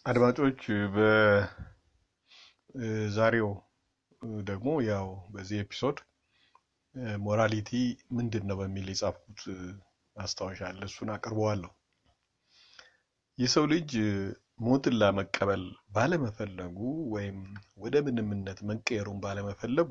አድማጮች በዛሬው ደግሞ ያው በዚህ ኤፒሶድ ሞራሊቲ ምንድን ነው በሚል የጻፍኩት ማስታወሻ አለ። እሱን አቅርበዋለሁ። የሰው ልጅ ሞትን ለመቀበል ባለመፈለጉ ወይም ወደ ምንምነት መቀየሩን ባለመፈለጉ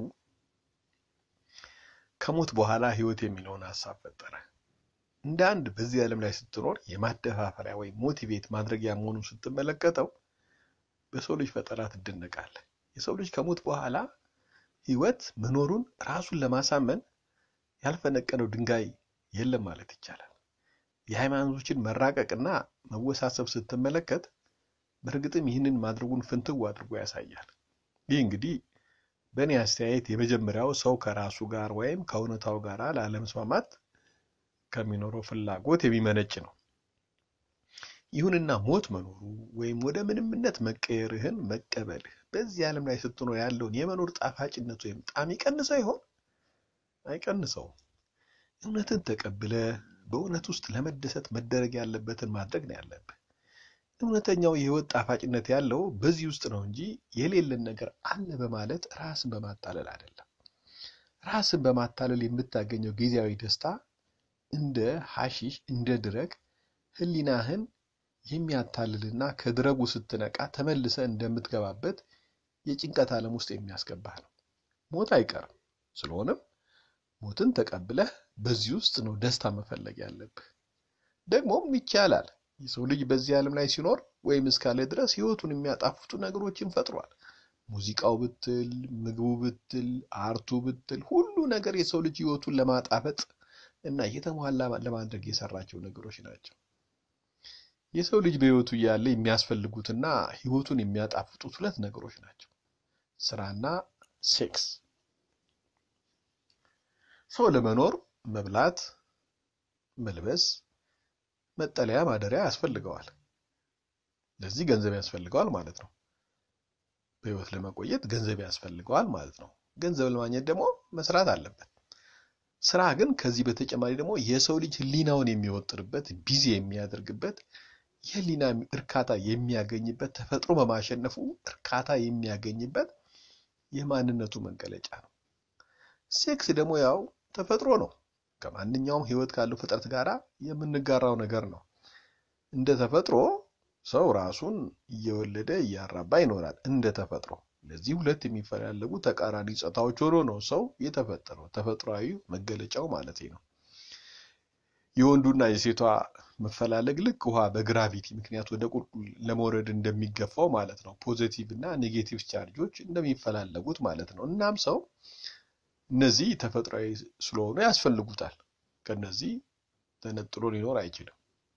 ከሞት በኋላ ሕይወት የሚለውን ሀሳብ ፈጠረ። እንደ አንድ በዚህ ዓለም ላይ ስትኖር የማደፋፈሪያ ወይም ሞቲቬት ማድረጊያ መሆኑን ስትመለከተው በሰው ልጅ ፈጠራ ትደነቃለህ። የሰው ልጅ ከሞት በኋላ ሕይወት መኖሩን ራሱን ለማሳመን ያልፈነቀለው ድንጋይ የለም ማለት ይቻላል። የሃይማኖቶችን መራቀቅና መወሳሰብ ስትመለከት በእርግጥም ይህንን ማድረጉን ፍንትው አድርጎ ያሳያል። ይህ እንግዲህ በእኔ አስተያየት የመጀመሪያው ሰው ከራሱ ጋር ወይም ከእውነታው ጋር ላለመስማማት ከሚኖረው ፍላጎት የሚመነጭ ነው። ይሁንና ሞት መኖሩ ወይም ወደ ምንምነት መቀየርህን መቀበልህ በዚህ ዓለም ላይ ስትኖር ያለውን የመኖር ጣፋጭነት ወይም ጣዕም ይቀንሰው ይሆን? አይቀንሰውም። እውነትን ተቀብለ በእውነት ውስጥ ለመደሰት መደረግ ያለበትን ማድረግ ነው ያለብህ። እውነተኛው የህይወት ጣፋጭነት ያለው በዚህ ውስጥ ነው እንጂ የሌለን ነገር አለ በማለት ራስን በማታለል አይደለም። ራስን በማታለል የምታገኘው ጊዜያዊ ደስታ እንደ ሐሺሽ እንደ ድረግ ህሊናህን የሚያታልልና ከድረጉ ስትነቃ ተመልሰ እንደምትገባበት የጭንቀት ዓለም ውስጥ የሚያስገባህ ነው። ሞት አይቀርም። ስለሆነም ሞትን ተቀብለህ በዚህ ውስጥ ነው ደስታ መፈለግ ያለብህ። ደግሞም ይቻላል። የሰው ልጅ በዚህ ዓለም ላይ ሲኖር ወይም እስካለ ድረስ ህይወቱን የሚያጣፍጡ ነገሮችን ፈጥሯል። ሙዚቃው ብትል፣ ምግቡ ብትል፣ አርቱ ብትል፣ ሁሉ ነገር የሰው ልጅ ህይወቱን ለማጣፈጥ እና የተሟላ ለማድረግ የሰራቸው ነገሮች ናቸው። የሰው ልጅ በህይወቱ እያለ የሚያስፈልጉትና ህይወቱን የሚያጣፍጡት ሁለት ነገሮች ናቸው፣ ስራና ሴክስ። ሰው ለመኖር መብላት፣ መልበስ፣ መጠለያ፣ ማደሪያ ያስፈልገዋል። ለዚህ ገንዘብ ያስፈልገዋል ማለት ነው። በህይወት ለመቆየት ገንዘብ ያስፈልገዋል ማለት ነው። ገንዘብ ለማግኘት ደግሞ መስራት አለበት። ስራ ግን ከዚህ በተጨማሪ ደግሞ የሰው ልጅ ህሊናውን የሚወጥርበት ቢዚ የሚያደርግበት የህሊና እርካታ የሚያገኝበት ተፈጥሮ በማሸነፉ እርካታ የሚያገኝበት የማንነቱ መገለጫ ነው። ሴክስ ደግሞ ያው ተፈጥሮ ነው። ከማንኛውም ህይወት ካለው ፍጥረት ጋር የምንጋራው ነገር ነው። እንደ ተፈጥሮ ሰው ራሱን እየወለደ እያራባ ይኖራል። እንደ ተፈጥሮ ለዚህ ሁለት የሚፈላለጉ ተቃራኒ ጾታዎች ሆኖ ነው ሰው የተፈጠረው። ተፈጥሯዊ መገለጫው ማለት ነው። የወንዱና የሴቷ መፈላለግ ልክ ውሃ በግራቪቲ ምክንያት ወደ ቁልቁል ለመውረድ እንደሚገፋው ማለት ነው። ፖዚቲቭ እና ኔጌቲቭ ቻርጆች እንደሚፈላለጉት ማለት ነው። እናም ሰው እነዚህ ተፈጥሯዊ ስለሆኑ ያስፈልጉታል። ከነዚህ ተነጥሎ ሊኖር አይችልም።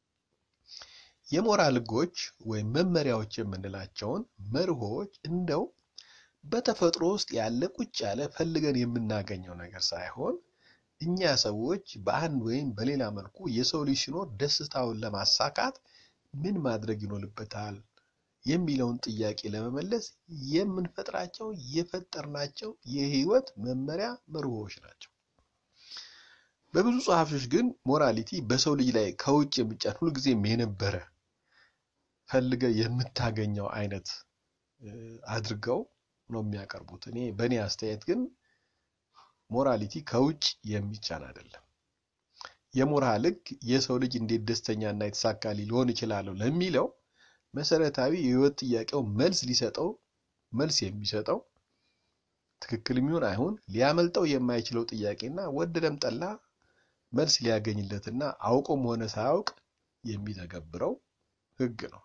የሞራል ህጎች ወይም መመሪያዎች የምንላቸውን መርሆች እንደው በተፈጥሮ ውስጥ ያለ ቁጭ ያለ ፈልገን የምናገኘው ነገር ሳይሆን እኛ ሰዎች በአንድ ወይም በሌላ መልኩ የሰው ልጅ ሲኖር ደስታውን ለማሳካት ምን ማድረግ ይኖርበታል የሚለውን ጥያቄ ለመመለስ የምንፈጥራቸው የፈጠርናቸው የህይወት መመሪያ መርሆዎች ናቸው። በብዙ ጸሐፊዎች ግን ሞራሊቲ በሰው ልጅ ላይ ከውጭ የሚጫን ሁልጊዜም የነበረ ፈልገ የምታገኘው አይነት አድርገው ነው የሚያቀርቡት። እኔ በእኔ አስተያየት ግን ሞራሊቲ ከውጭ የሚጫን አይደለም። የሞራል ህግ የሰው ልጅ እንዴት ደስተኛና የተሳካ ሊሆን ይችላለሁ ለሚለው መሰረታዊ የህይወት ጥያቄው መልስ ሊሰጠው መልስ የሚሰጠው ትክክል የሚሆን አይሁን ሊያመልጠው የማይችለው ጥያቄና ወደደም ጠላ መልስ ሊያገኝለትና አውቆም ሆነ ሳያውቅ የሚተገብረው ህግ ነው።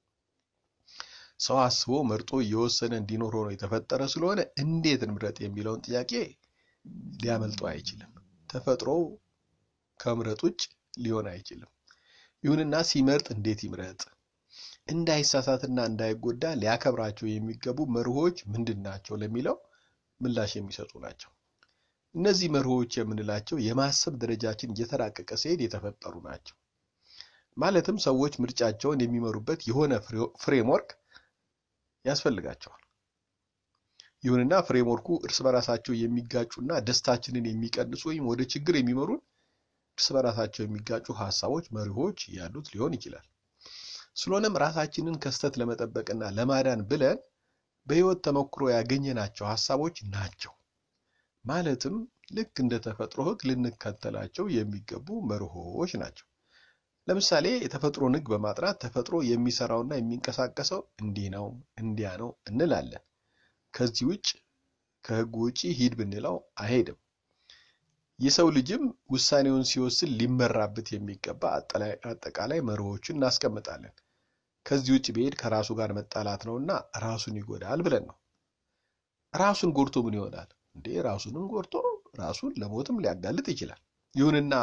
ሰው አስቦ መርጦ እየወሰነ እንዲኖር ሆኖ የተፈጠረ ስለሆነ እንዴት እንምረጥ የሚለውን ጥያቄ ሊያመልጠው አይችልም። ተፈጥሮው ከምረጥ ውጭ ሊሆን አይችልም። ይሁንና ሲመርጥ እንዴት ይምረጥ? እንዳይሳሳትና እንዳይጎዳ ሊያከብራቸው የሚገቡ መርሆች ምንድን ናቸው ለሚለው ምላሽ የሚሰጡ ናቸው። እነዚህ መርሆች የምንላቸው የማሰብ ደረጃችን እየተራቀቀ ሲሄድ የተፈጠሩ ናቸው። ማለትም ሰዎች ምርጫቸውን የሚመሩበት የሆነ ፍሬምወርክ ያስፈልጋቸዋል። ይሁንና ፍሬምወርኩ እርስ በራሳቸው የሚጋጩና ደስታችንን የሚቀንሱ ወይም ወደ ችግር የሚመሩን እርስ በራሳቸው የሚጋጩ ሀሳቦች፣ መርሆች ያሉት ሊሆን ይችላል። ስለሆነም ራሳችንን ከስተት ለመጠበቅና ለማዳን ብለን በሕይወት ተሞክሮ ያገኘናቸው ሐሳቦች ናቸው። ማለትም ልክ እንደ ተፈጥሮ ሕግ ልንከተላቸው የሚገቡ መርሆች ናቸው። ለምሳሌ የተፈጥሮን ሕግ በማጥናት ተፈጥሮ የሚሰራውና የሚንቀሳቀሰው እንዲህ ነው እንዲያ ነው እንላለን። ከዚህ ውጭ ከሕጉ ውጭ ሂድ ብንለው አይሄድም። የሰው ልጅም ውሳኔውን ሲወስን ሊመራበት የሚገባ አጠቃላይ መርሆችን እናስቀምጣለን። ከዚህ ውጭ ቢሄድ ከራሱ ጋር መጣላት ነውና ራሱን ይጎዳል ብለን ነው። ራሱን ጎድቶ ምን ይሆናል እንዴ? ራሱንም ጎድቶ ራሱን ለሞትም ሊያጋልጥ ይችላል። ይሁንና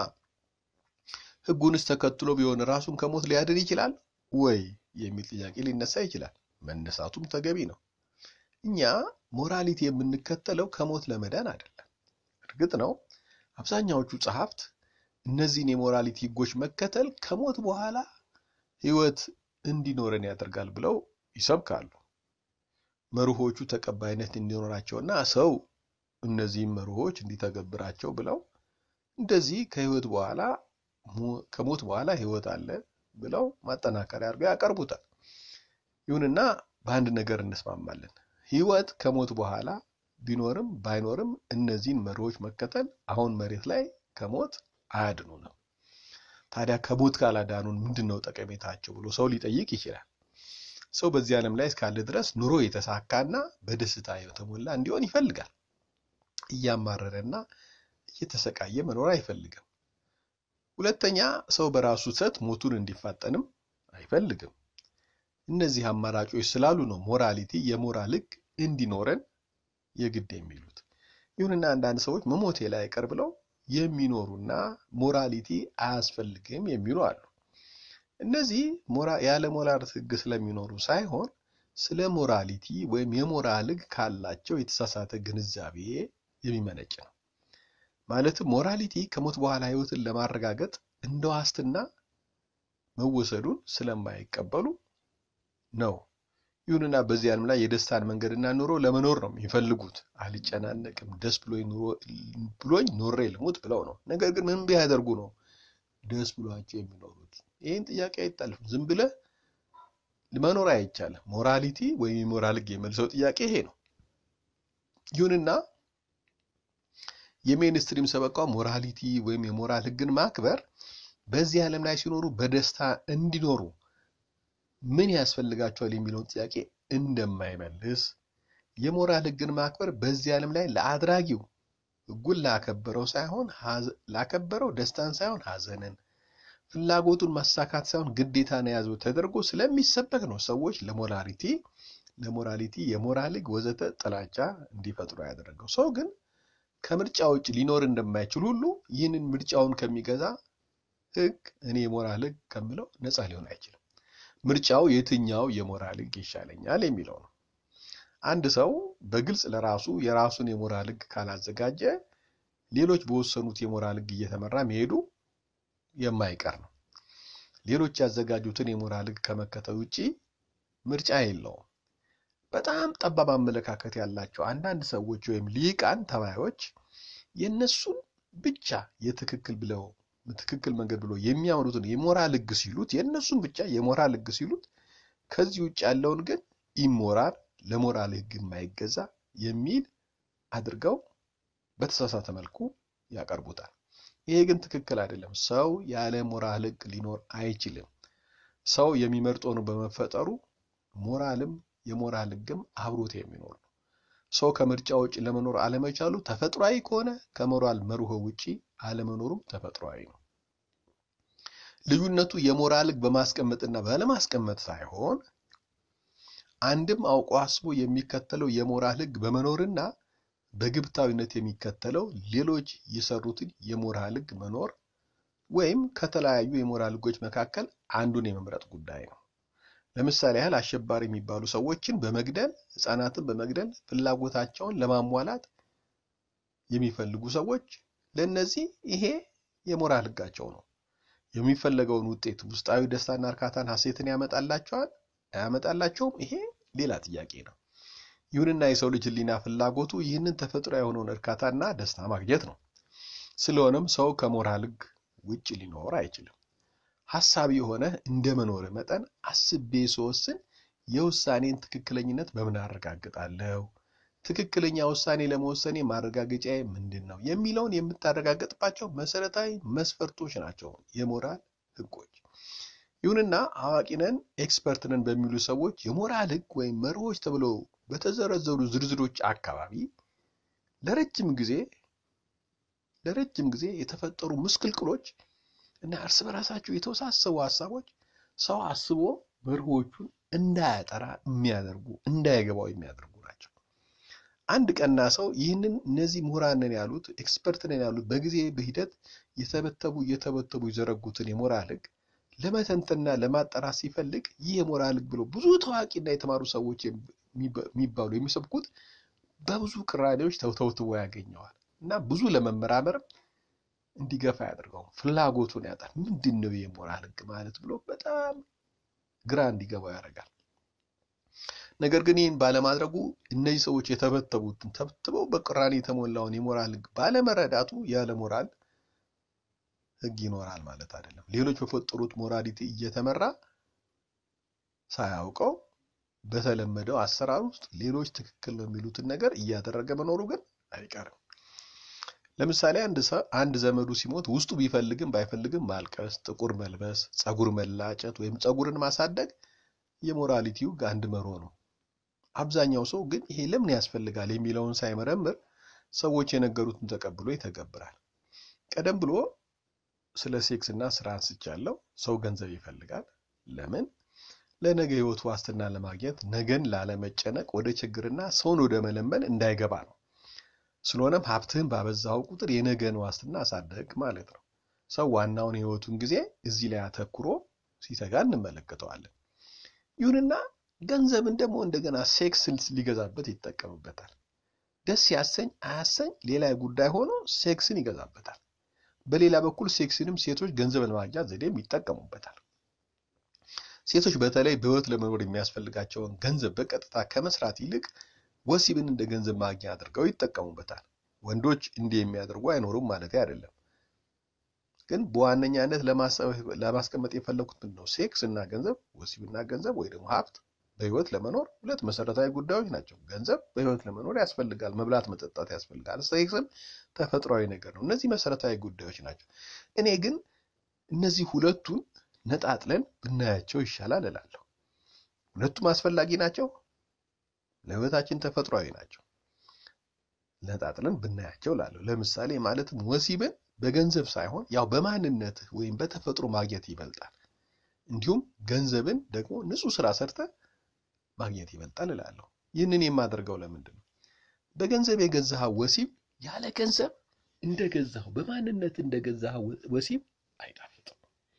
ሕጉንስ ተከትሎ ቢሆን ራሱን ከሞት ሊያድን ይችላል ወይ የሚል ጥያቄ ሊነሳ ይችላል። መነሳቱም ተገቢ ነው። እኛ ሞራሊቲ የምንከተለው ከሞት ለመዳን አይደለም። እርግጥ ነው አብዛኛዎቹ ጸሐፍት እነዚህን የሞራሊቲ ሕጎች መከተል ከሞት በኋላ ሕይወት እንዲኖረን ያደርጋል ብለው ይሰብካሉ። መርሆቹ ተቀባይነት እንዲኖራቸውና ሰው እነዚህም መርሆች እንዲተገብራቸው ብለው እንደዚህ ከሕይወት በኋላ ከሞት በኋላ ሕይወት አለ ብለው ማጠናከሪያ አድርገው ያቀርቡታል። ይሁንና በአንድ ነገር እንስማማለን። ሕይወት ከሞት በኋላ ቢኖርም ባይኖርም እነዚህን መርሆች መከተል አሁን መሬት ላይ ከሞት አያድኑንም። ታዲያ ከሞት ካላዳኑን ምንድን ነው ጠቀሜታቸው ብሎ ሰው ሊጠይቅ ይችላል። ሰው በዚህ ዓለም ላይ እስካለ ድረስ ኑሮ የተሳካና በደስታ የተሞላ እንዲሆን ይፈልጋል። እያማረረና እየተሰቃየ መኖር አይፈልግም። ሁለተኛ ሰው በራሱ ስህተት ሞቱን እንዲፋጠንም አይፈልግም። እነዚህ አማራጮች ስላሉ ነው ሞራሊቲ የሞራል ሕግ እንዲኖረን የግድ የሚሉት። ይሁንና አንዳንድ ሰዎች መሞቴ ላይ ቀር ብለው የሚኖሩና ሞራሊቲ አያስፈልግም የሚሉ አሉ። እነዚህ ያለ ሞራል ሕግ ስለሚኖሩ ሳይሆን ስለ ሞራሊቲ ወይም የሞራል ሕግ ካላቸው የተሳሳተ ግንዛቤ የሚመነጭ ነው። ማለትም ሞራሊቲ ከሞት በኋላ ሕይወትን ለማረጋገጥ እንደ ዋስትና መወሰዱን ስለማይቀበሉ ነው። ይሁንና በዚህ ዓለም ላይ የደስታን መንገድና ኑሮ ለመኖር ነው የሚፈልጉት። አልጨናነቅም፣ ደስ ብሎኝ ኖሬ ልሙት ብለው ነው። ነገር ግን ምን ቢያደርጉ ነው ደስ ብሏቸው የሚኖሩት? ይህን ጥያቄ አይጣልፍም። ዝም ብለህ መኖር አይቻልም። ሞራሊቲ ወይም የሞራል ሕግ የመልሰው ጥያቄ ይሄ ነው። ይሁንና የሜንስትሪም ሰበቃ ሞራሊቲ ወይም የሞራል ሕግን ማክበር በዚህ ዓለም ላይ ሲኖሩ በደስታ እንዲኖሩ ምን ያስፈልጋቸዋል የሚለውን ጥያቄ እንደማይመልስ የሞራል ሕግን ማክበር በዚህ ዓለም ላይ ለአድራጊው ሕጉን ላከበረው ሳይሆን ላከበረው ደስታን ሳይሆን ሐዘንን፣ ፍላጎቱን ማሳካት ሳይሆን ግዴታን የያዘው ተደርጎ ስለሚሰበክ ነው ሰዎች ለሞራሊቲ ለሞራሊቲ የሞራል ሕግ ወዘተ ጥላቻ እንዲፈጥሩ ያደረገው። ሰው ግን ከምርጫ ውጭ ሊኖር እንደማይችል ሁሉ ይህንን ምርጫውን ከሚገዛ ሕግ እኔ የሞራል ሕግ ከምለው ነፃ ሊሆን አይችልም። ምርጫው የትኛው የሞራል ሕግ ይሻለኛል የሚለው ነው። አንድ ሰው በግልጽ ለራሱ የራሱን የሞራል ሕግ ካላዘጋጀ ሌሎች በወሰኑት የሞራል ሕግ እየተመራ መሄዱ የማይቀር ነው። ሌሎች ያዘጋጁትን የሞራል ሕግ ከመከተል ውጪ ምርጫ የለውም። በጣም ጠባብ አመለካከት ያላቸው አንዳንድ ሰዎች ወይም ሊቃን ተባዮች የእነሱን ብቻ የትክክል ብለው ትክክል መንገድ ብሎ የሚያምኑትን የሞራል ሕግ ሲሉት የእነሱን ብቻ የሞራል ሕግ ሲሉት ከዚህ ውጭ ያለውን ግን ኢሞራል ለሞራል ሕግ የማይገዛ የሚል አድርገው በተሳሳተ መልኩ ያቀርቡታል። ይሄ ግን ትክክል አይደለም። ሰው ያለ ሞራል ሕግ ሊኖር አይችልም። ሰው የሚመርጠው ነው በመፈጠሩ ሞራልም የሞራል ሕግም አብሮት የሚኖር ነው። ሰው ከምርጫ ውጭ ለመኖር አለመቻሉ ተፈጥሯዊ ከሆነ ከሞራል መርሆ ውጪ አለመኖሩም ተፈጥሯዊ ነው። ልዩነቱ የሞራል ሕግ በማስቀመጥና ባለማስቀመጥ ሳይሆን አንድም አውቆ አስቦ የሚከተለው የሞራል ሕግ በመኖርና በግብታዊነት የሚከተለው ሌሎች የሰሩትን የሞራል ሕግ መኖር ወይም ከተለያዩ የሞራል ሕጎች መካከል አንዱን የመምረጥ ጉዳይ ነው። ለምሳሌ ያህል አሸባሪ የሚባሉ ሰዎችን በመግደል ሕፃናትን በመግደል ፍላጎታቸውን ለማሟላት የሚፈልጉ ሰዎች ለእነዚህ ይሄ የሞራል ሕጋቸው ነው። የሚፈለገውን ውጤት ውስጣዊ ደስታና እርካታን፣ ሐሴትን ያመጣላቸዋል አያመጣላቸውም? ይሄ ሌላ ጥያቄ ነው። ይሁንና የሰው ልጅ ሕሊና ፍላጎቱ ይህንን ተፈጥሮ የሆነውን እርካታና ደስታ ማግኘት ነው። ስለሆነም ሰው ከሞራል ሕግ ውጭ ሊኖር አይችልም። ሀሳቢ የሆነ እንደ መኖር መጠን አስቤ ስወስን የውሳኔን ትክክለኝነት በምን አረጋግጣለሁ? ትክክለኛ ውሳኔ ለመወሰኔ ማረጋገጫዬ ምንድን ነው? የሚለውን የምታረጋግጥባቸው መሰረታዊ መስፈርቶች ናቸው የሞራል ህጎች። ይሁንና አዋቂ ነን ኤክስፐርት ነን በሚሉ ሰዎች የሞራል ህግ ወይም መርሆች ተብለው በተዘረዘሩ ዝርዝሮች አካባቢ ለረጅም ጊዜ ለረጅም ጊዜ የተፈጠሩ ምስቅልቅሎች እና እርስ በራሳቸው የተወሳሰቡ ሀሳቦች ሰው አስቦ መርሆቹን እንዳያጠራ የሚያደርጉ እንዳይገባው የሚያደርጉ ናቸው። አንድ ቀና ሰው ይህንን እነዚህ ምሁራን ነን ያሉት ኤክስፐርት ነን ያሉት በጊዜ በሂደት የተበተቡ እየተበተቡ የዘረጉትን የሞራል ህግ ለመተንተና ለማጣራት ሲፈልግ ይህ የሞራል ህግ ብሎ ብዙ ታዋቂና የተማሩ ሰዎች የሚባሉ የሚሰብኩት በብዙ ቅራኔዎች ተውተውትቦ ያገኘዋል እና ብዙ ለመመራመርም እንዲገፋ ያደርገው ፍላጎቱን ያጣል። ምንድን ነው የሞራል ህግ ማለት ብሎ በጣም ግራ እንዲገባው ያደርጋል። ነገር ግን ይህን ባለማድረጉ እነዚህ ሰዎች የተበተቡትን ተብትበው በቅራኔ የተሞላውን የሞራል ህግ ባለመረዳቱ ያለ ሞራል ህግ ይኖራል ማለት አይደለም። ሌሎች በፈጠሩት ሞራሊቲ እየተመራ ሳያውቀው በተለመደው አሰራር ውስጥ ሌሎች ትክክል ነው የሚሉትን ነገር እያደረገ መኖሩ ግን አይቀርም። ለምሳሌ አንድ ዘመዱ ሲሞት ውስጡ ቢፈልግም ባይፈልግም ማልቀስ፣ ጥቁር መልበስ፣ ፀጉር መላጨት ወይም ፀጉርን ማሳደግ የሞራሊቲው አንድ መርሆ ነው። አብዛኛው ሰው ግን ይሄ ለምን ያስፈልጋል የሚለውን ሳይመረምር ሰዎች የነገሩትን ተቀብሎ ይተገብራል። ቀደም ብሎ ስለ ሴክስ እና ስራ አንስቻለሁ። ሰው ገንዘብ ይፈልጋል። ለምን? ለነገ ህይወት ዋስትና ለማግኘት ነገን ላለመጨነቅ ወደ ችግርና ሰውን ወደ መለመን እንዳይገባ ነው። ስለሆነም ሀብትህን ባበዛው ቁጥር የነገን ዋስትና አሳደግ ማለት ነው። ሰው ዋናውን የህይወቱን ጊዜ እዚህ ላይ አተኩሮ ሲተጋ እንመለከተዋለን። ይሁንና ገንዘብን ደግሞ እንደገና ሴክስ ሊገዛበት ይጠቀምበታል። ደስ ያሰኝ አያሰኝ ሌላ ጉዳይ ሆኖ ሴክስን ይገዛበታል። በሌላ በኩል ሴክስንም ሴቶች ገንዘብ ለማግኛ ዘዴም ይጠቀሙበታል። ሴቶች በተለይ በህይወት ለመኖር የሚያስፈልጋቸውን ገንዘብ በቀጥታ ከመስራት ይልቅ ወሲብን እንደ ገንዘብ ማግኛ አድርገው ይጠቀሙበታል። ወንዶች እንዲህ የሚያደርጉ አይኖሩም ማለት አይደለም። ግን በዋነኛነት ለማስቀመጥ የፈለኩት ምንድን ነው? ሴክስ እና ገንዘብ፣ ወሲብና ገንዘብ ወይ ደግሞ ሀብት በህይወት ለመኖር ሁለት መሰረታዊ ጉዳዮች ናቸው። ገንዘብ በህይወት ለመኖር ያስፈልጋል። መብላት፣ መጠጣት ያስፈልጋል። ሴክስም ተፈጥሯዊ ነገር ነው። እነዚህ መሰረታዊ ጉዳዮች ናቸው። እኔ ግን እነዚህ ሁለቱን ነጣጥለን ብናያቸው ይሻላል እላለሁ። ሁለቱም አስፈላጊ ናቸው፣ ለህይወታችን ተፈጥሯዊ ናቸው። ነጣጥለን ብናያቸው እላለሁ። ለምሳሌ ማለትም ወሲብን በገንዘብ ሳይሆን ያው በማንነትህ ወይም በተፈጥሮ ማግኘት ይበልጣል። እንዲሁም ገንዘብን ደግሞ ንጹህ ስራ ሰርተ ማግኘት ይበልጣል እላለሁ። ይህንን የማደርገው ለምንድን ነው? በገንዘብ የገዛኸው ወሲብ ያለ ገንዘብ እንደገዛኸው በማንነት እንደገዛኸው ወሲብ አይጣፍጥም።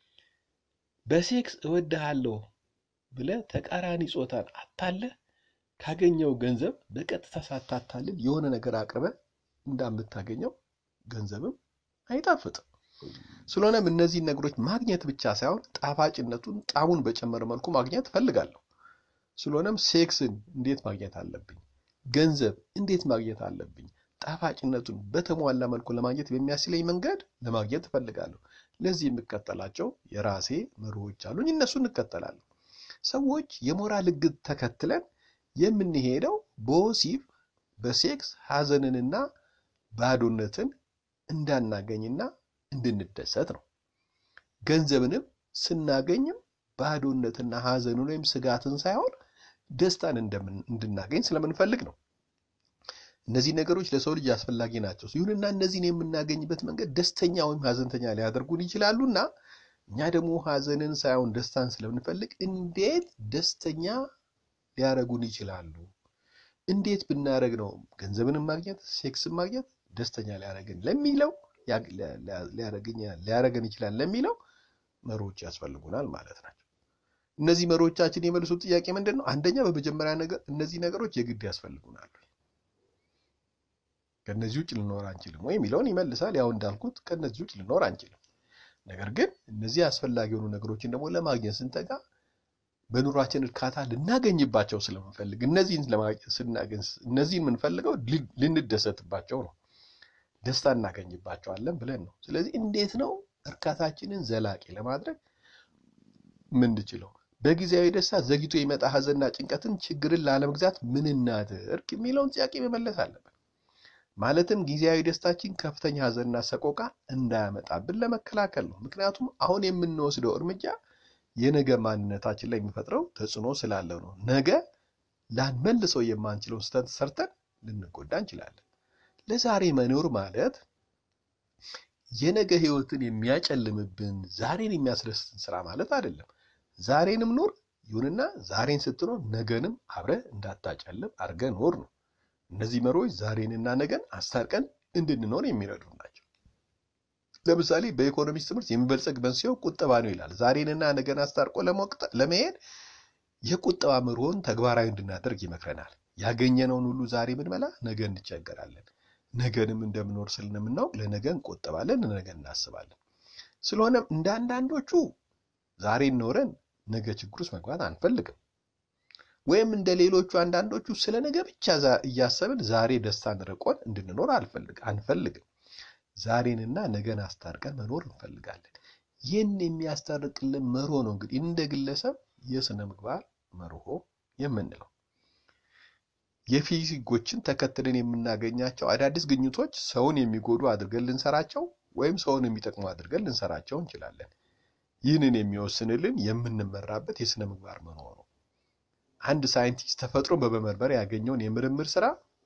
በሴክስ እወድሃለሁ ብለህ ተቃራኒ ጾታን አታለህ ካገኘው ገንዘብ በቀጥታ ሳታታልል የሆነ ነገር አቅርበህ እንደምታገኘው ገንዘብም አይጣፍጥም። ስለሆነም እነዚህን ነገሮች ማግኘት ብቻ ሳይሆን ጣፋጭነቱን ጣሙን በጨመረ መልኩ ማግኘት እፈልጋለሁ። ስለሆነም ሴክስን እንዴት ማግኘት አለብኝ? ገንዘብ እንዴት ማግኘት አለብኝ? ጣፋጭነቱን በተሟላ መልኩ ለማግኘት በሚያስችለኝ መንገድ ለማግኘት እፈልጋለሁ። ለዚህ የምከተላቸው የራሴ መርሆች አሉኝ። እነሱ እንከተላለሁ። ሰዎች የሞራል ሕግ ተከትለን የምንሄደው በወሲብ በሴክስ ሐዘንንና ባዶነትን እንዳናገኝና እንድንደሰት ነው። ገንዘብንም ስናገኝም ባዶነትና ሐዘንን ወይም ስጋትን ሳይሆን ደስታን እንድናገኝ ስለምንፈልግ ነው። እነዚህ ነገሮች ለሰው ልጅ አስፈላጊ ናቸው። ይሁንና እነዚህን የምናገኝበት መንገድ ደስተኛ ወይም ሐዘንተኛ ሊያደርጉን ይችላሉና እኛ ደግሞ ሐዘንን ሳይሆን ደስታን ስለምንፈልግ እንዴት ደስተኛ ሊያደርጉን ይችላሉ? እንዴት ብናደርግ ነው ገንዘብንም ማግኘት ሴክስን ማግኘት ደስተኛ ሊያደርገን ለሚለው ሊያደርገን ይችላል ለሚለው መሮች ያስፈልጉናል ማለት ናቸው። እነዚህ መሮቻችን የመልሱት ጥያቄ ምንድን ነው? አንደኛ በመጀመሪያ ነገር እነዚህ ነገሮች የግድ ያስፈልጉናል፣ ከእነዚህ ውጭ ልኖር አንችልም ወይ የሚለውን ይመልሳል። ያው እንዳልኩት ከእነዚህ ውጭ ልኖር አንችልም። ነገር ግን እነዚህ አስፈላጊ የሆኑ ነገሮችን ደግሞ ለማግኘት ስንተጋ በኑሯችን እርካታ ልናገኝባቸው ስለምንፈልግ እነዚህን ስናገኝ እነዚህን የምንፈልገው ልንደሰትባቸው ነው ደስታ እናገኝባቸዋለን ብለን ነው። ስለዚህ እንዴት ነው እርካታችንን ዘላቂ ለማድረግ የምንችለው? በጊዜያዊ ደስታ ዘግይቶ የመጣ ሀዘንና ጭንቀትን፣ ችግርን ላለመግዛት ምን እናድርግ የሚለውን ጥያቄ መመለስ አለብን። ማለትም ጊዜያዊ ደስታችን ከፍተኛ ሀዘንና ሰቆቃ እንዳያመጣብን ለመከላከል ነው። ምክንያቱም አሁን የምንወስደው እርምጃ የነገ ማንነታችን ላይ የሚፈጥረው ተጽዕኖ ስላለው ነው። ነገ ላንመልሰው የማንችለውን ስህተት ሰርተን ልንጎዳ እንችላለን። ለዛሬ መኖር ማለት የነገ ህይወትን የሚያጨልምብን ዛሬን የሚያስደስትን ስራ ማለት አይደለም። ዛሬንም ኑር፣ ይሁንና ዛሬን ስትኖር ነገንም አብረህ እንዳታጨልም አድርገህ ኖር ነው። እነዚህ መርሆች ዛሬንና ነገን አስታርቀን እንድንኖር የሚረዱ ናቸው። ለምሳሌ በኢኮኖሚክስ ትምህርት የሚበልጸግ መንስኤው ቁጠባ ነው ይላል። ዛሬንና ነገን አስታርቆ ለመሄድ የቁጠባ መርሆን ተግባራዊ እንድናደርግ ይመክረናል። ያገኘነውን ሁሉ ዛሬ ብንበላ ነገ እንቸገራለን። ነገንም እንደምኖር ስለምናውቅ ለነገ እንቆጠባለን፣ ለነገ እናስባለን። ስለሆነም እንደ አንዳንዶቹ ዛሬን ኖረን ነገ ችግር ውስጥ መግባት አንፈልግም። ወይም እንደ ሌሎቹ አንዳንዶቹ ስለ ነገ ብቻ እያሰብን ዛሬ ደስታን ርቆን እንድንኖር አንፈልግም። ዛሬንና ነገን አስታርቀን መኖር እንፈልጋለን። ይህን የሚያስታርቅልን መርሆ ነው እንግዲህ እንደ ግለሰብ የስነ ምግባር መርሆ የምንለው። የፊዚጎችን ተከትለን የምናገኛቸው አዳዲስ ግኝቶች ሰውን የሚጎዱ አድርገን ልንሰራቸው ወይም ሰውን የሚጠቅሙ አድርገን ልንሰራቸው እንችላለን። ይህንን የሚወስንልን የምንመራበት የስነ ምግባር መርሆ ነው። አንድ ሳይንቲስት ተፈጥሮን በመመርመር ያገኘውን የምርምር ስራ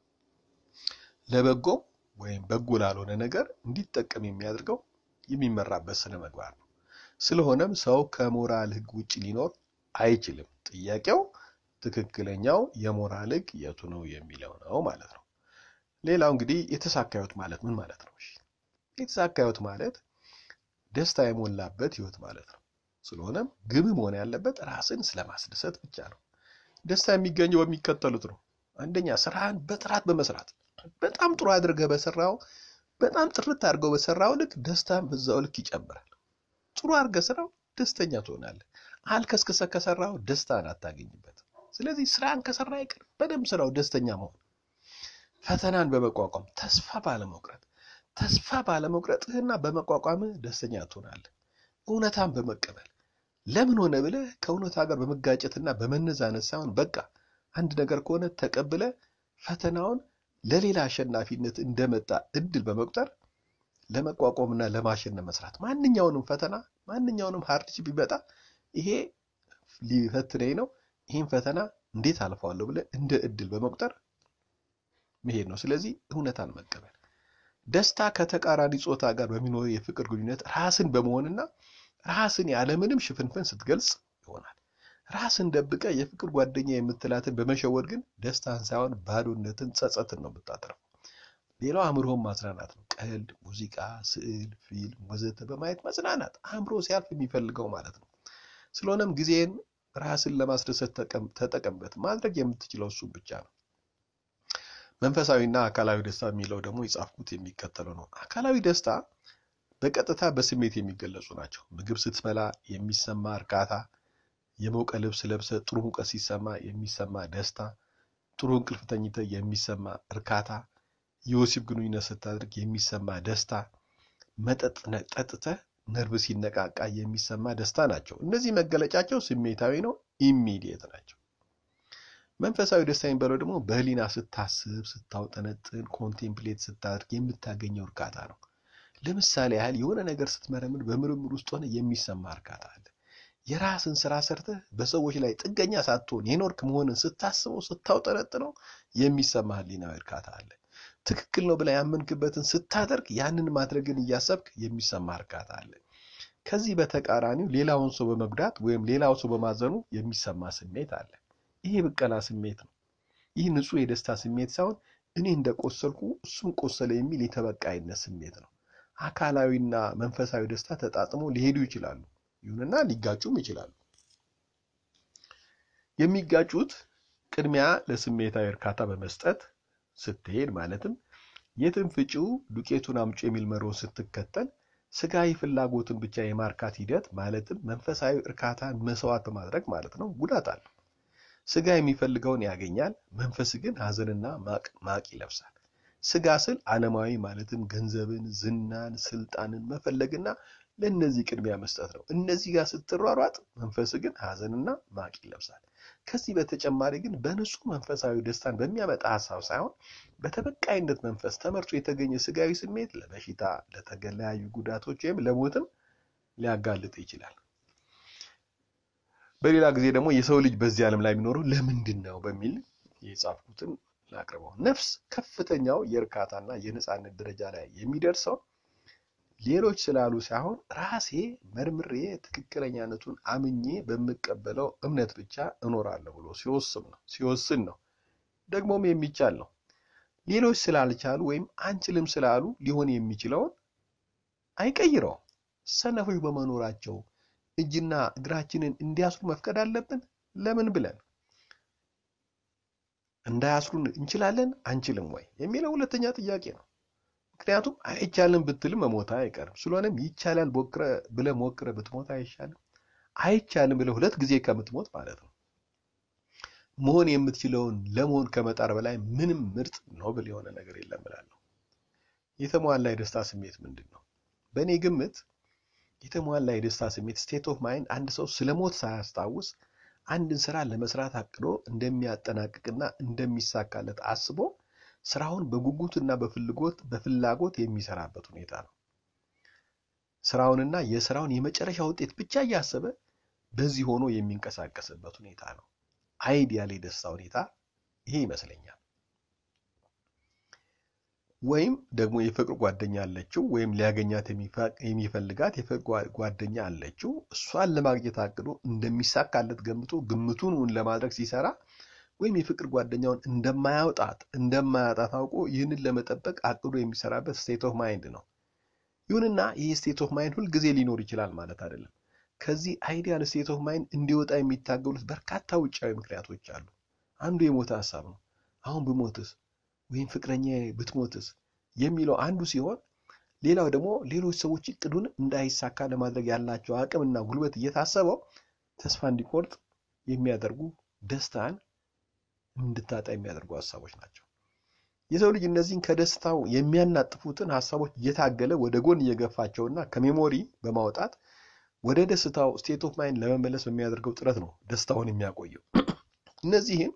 ለበጎ ወይም በጎ ላልሆነ ነገር እንዲጠቀም የሚያደርገው የሚመራበት ስነ ምግባር ነው። ስለሆነም ሰው ከሞራል ሕግ ውጭ ሊኖር አይችልም። ጥያቄው ትክክለኛው የሞራል ሕግ የቱ ነው የሚለው ነው ማለት ነው። ሌላው እንግዲህ የተሳካ ሕይወት ማለት ምን ማለት ነው? የተሳካ ሕይወት ማለት ደስታ የሞላበት ሕይወት ማለት ነው። ስለሆነም ግብ መሆን ያለበት ራስን ስለማስደሰት ብቻ ነው። ደስታ የሚገኘው በሚከተሉት ነው። አንደኛ ስራህን በጥራት በመስራት በጣም ጥሩ አድርገህ በሰራው በጣም ጥርት አድርገው በሰራው ልክ ደስታን በዛው ልክ ይጨምራል። ጥሩ አድርገህ ስራው ደስተኛ ትሆናለህ። አልከስክሰህ ከሰራው ደስታን አታገኝበት። ስለዚህ ስራን ከሰራ ይቅር በደንብ ስራው ደስተኛ መሆን፣ ፈተናን በመቋቋም ተስፋ ባለመቁረጥ ተስፋ ባለመቁረጥህና በመቋቋምህ ደስተኛ ትሆናለህ። እውነታን በመቀበል ለምን ሆነ ብለህ ከእውነታ ጋር በመጋጨትና በመነዛነት ሳይሆን በቃ አንድ ነገር ከሆነ ተቀብለ ፈተናውን ለሌላ አሸናፊነት እንደመጣ እድል በመቁጠር ለመቋቋምና ለማሸነፍ መስራት። ማንኛውንም ፈተና ማንኛውንም ሃርድሺፕ ቢመጣ ይሄ ሊፈትነኝ ነው፣ ይህን ፈተና እንዴት አልፈዋለሁ ብለህ እንደ እድል በመቁጠር መሄድ ነው። ስለዚህ እውነታን መቀበል። ደስታ ከተቃራኒ ጾታ ጋር በሚኖር የፍቅር ግንኙነት ራስን በመሆንና ራስን ያለምንም ሽፍንፍን ስትገልጽ ይሆናል። ራስን ደብቀ የፍቅር ጓደኛ የምትላትን በመሸወድ ግን ደስታን ሳይሆን ባዶነትን፣ ጸጸትን ነው የምታተርፈው። ሌላው አእምሮን ማዝናናት ነው። ቀልድ፣ ሙዚቃ፣ ስዕል፣ ፊልም ወዘተ በማየት መዝናናት አእምሮ ሲያልፍ የሚፈልገው ማለት ነው። ስለሆነም ጊዜን ራስን ለማስደሰት ተጠቀምበት። ማድረግ የምትችለው እሱም ብቻ ነው። መንፈሳዊና አካላዊ ደስታ የሚለው ደግሞ የጻፍኩት የሚከተለው ነው። አካላዊ ደስታ በቀጥታ በስሜት የሚገለጹ ናቸው። ምግብ ስትበላ የሚሰማ እርካታ፣ የሞቀ ልብስ ለብሰ ጥሩ ሙቀት ሲሰማ የሚሰማ ደስታ፣ ጥሩ እንቅልፍ ተኝተ የሚሰማ እርካታ፣ የወሲብ ግንኙነት ስታደርግ የሚሰማ ደስታ፣ መጠጥ ጠጥተ ነርቭ ሲነቃቃ የሚሰማ ደስታ ናቸው። እነዚህ መገለጫቸው ስሜታዊ ነው፣ ኢሚዲየት ናቸው። መንፈሳዊ ደስታ የሚባለው ደግሞ በህሊና ስታስብ፣ ስታውጠነጥን፣ ኮንቴምፕሌት ስታደርግ የምታገኘው እርካታ ነው። ለምሳሌ ያህል የሆነ ነገር ስትመረምር በምርምር ውስጥ ሆነ የሚሰማ እርካታ አለ። የራስን ስራ ሰርተህ በሰዎች ላይ ጥገኛ ሳትሆን የኖርክ መሆንን ስታስበው ስታውጠነጥነው የሚሰማ ህሊናዊ እርካታ አለ። ትክክል ነው ብላ ያመንክበትን ስታደርግ ያንን ማድረግን እያሰብክ የሚሰማ እርካታ አለ። ከዚህ በተቃራኒው ሌላውን ሰው በመጉዳት ወይም ሌላው ሰው በማዘኑ የሚሰማ ስሜት አለ። ይሄ ብቀላ ስሜት ነው። ይህ ንጹህ የደስታ ስሜት ሳይሆን እኔ እንደቆሰልኩ እሱም ቆሰለ የሚል የተበቃይነት ስሜት ነው። አካላዊና መንፈሳዊ ደስታ ተጣጥሞ ሊሄዱ ይችላሉ። ይሁንና ሊጋጩም ይችላሉ። የሚጋጩት ቅድሚያ ለስሜታዊ እርካታ በመስጠት ስትሄድ ማለትም የትን ፍጪው ዱቄቱን አምጪ የሚል መርሆን ስትከተል ስጋዊ ፍላጎትን ብቻ የማርካት ሂደት ማለትም መንፈሳዊ እርካታን መስዋዕት በማድረግ ማለት ነው ጉዳት አለው። ስጋ የሚፈልገውን ያገኛል፣ መንፈስ ግን ሐዘንና ማቅ ይለብሳል። ስጋ ስል ዓለማዊ ማለትም ገንዘብን፣ ዝናን፣ ስልጣንን መፈለግና ለእነዚህ ቅድሚያ መስጠት ነው። እነዚህ ጋር ስትሯሯጥ መንፈስ ግን ሐዘንና ማቅ ይለብሳል። ከዚህ በተጨማሪ ግን በንጹህ መንፈሳዊ ደስታን በሚያመጣ ሀሳብ ሳይሆን በተበቃይነት መንፈስ ተመርቶ የተገኘ ስጋዊ ስሜት ለበሽታ፣ ለተለያዩ ጉዳቶች ወይም ለሞትም ሊያጋልጥ ይችላል። በሌላ ጊዜ ደግሞ የሰው ልጅ በዚህ ዓለም ላይ የሚኖረው ለምንድን ነው በሚል የጻፍኩትን ላቅርበው። ነፍስ ከፍተኛው የእርካታና የነፃነት ደረጃ ላይ የሚደርሰው ሌሎች ስላሉ ሳይሆን ራሴ መርምሬ ትክክለኛነቱን አምኜ በምቀበለው እምነት ብቻ እኖራለሁ ብሎ ሲወስን ነው ሲወስን ነው። ደግሞም የሚቻል ነው። ሌሎች ስላልቻሉ ወይም አንችልም ስላሉ ሊሆን የሚችለውን አይቀይረውም። ሰነፎች በመኖራቸው እጅና እግራችንን እንዲያስሩ መፍቀድ አለብን? ለምን ብለን እንዳያስሩን እንችላለን አንችልም ወይ የሚለው ሁለተኛ ጥያቄ ነው። ምክንያቱም አይቻልም ብትልም መሞታ አይቀርም። ስለሆነም ይቻላል ብለህ ሞክረህ ብትሞት አይሻልም? አይቻልም ብለህ ሁለት ጊዜ ከምትሞት ማለት ነው። መሆን የምትችለውን ለመሆን ከመጣር በላይ ምንም ምርጥ ኖብል የሆነ ነገር የለም እላለሁ። የተሟላ የደስታ ስሜት ምንድን ነው? በእኔ ግምት የተሟላ የደስታ ስሜት ስቴት ኦፍ ማይንድ አንድ ሰው ስለ ሞት ሳያስታውስ አንድን ስራ ለመስራት አቅዶ እንደሚያጠናቅቅና እንደሚሳካለት አስቦ ስራውን በጉጉትና በፍላጎት በፍላጎት የሚሰራበት ሁኔታ ነው። ስራውንና የስራውን የመጨረሻ ውጤት ብቻ እያሰበ በዚህ ሆኖ የሚንቀሳቀስበት ሁኔታ ነው። አይዲያል የደስታ ሁኔታ ይሄ ይመስለኛል። ወይም ደግሞ የፍቅር ጓደኛ አለችው፣ ወይም ሊያገኛት የሚፈልጋት የፍቅር ጓደኛ አለችው። እሷን ለማግኘት አቅዶ እንደሚሳካለት ገምቶ ግምቱን እውን ለማድረግ ሲሰራ ወይም የፍቅር ጓደኛውን እንደማያውጣት እንደማያጣት አውቆ ይህንን ለመጠበቅ አቅዶ የሚሰራበት ስቴት ኦፍ ማይንድ ነው። ይሁንና ይህ ስቴት ኦፍ ማይንድ ሁልጊዜ ሊኖር ይችላል ማለት አይደለም። ከዚህ አይዲያል ስቴት ኦፍ ማይንድ እንዲወጣ የሚታገሉት በርካታ ውጫዊ ምክንያቶች አሉ። አንዱ የሞተ ሀሳብ ነው። አሁን ብሞትስ ወይም ፍቅረኛ ብትሞትስ የሚለው አንዱ ሲሆን፣ ሌላው ደግሞ ሌሎች ሰዎች እቅዱን እንዳይሳካ ለማድረግ ያላቸው አቅምና ጉልበት እየታሰበው ተስፋ እንዲቆርጥ የሚያደርጉ ደስታን እንድታጣ የሚያደርጉ ሀሳቦች ናቸው። የሰው ልጅ እነዚህን ከደስታው የሚያናጥፉትን ሀሳቦች እየታገለ ወደ ጎን እየገፋቸውና ከሜሞሪ በማውጣት ወደ ደስታው ስቴት ኦፍ ማይንድ ለመመለስ በሚያደርገው ጥረት ነው ደስታውን የሚያቆየው። እነዚህን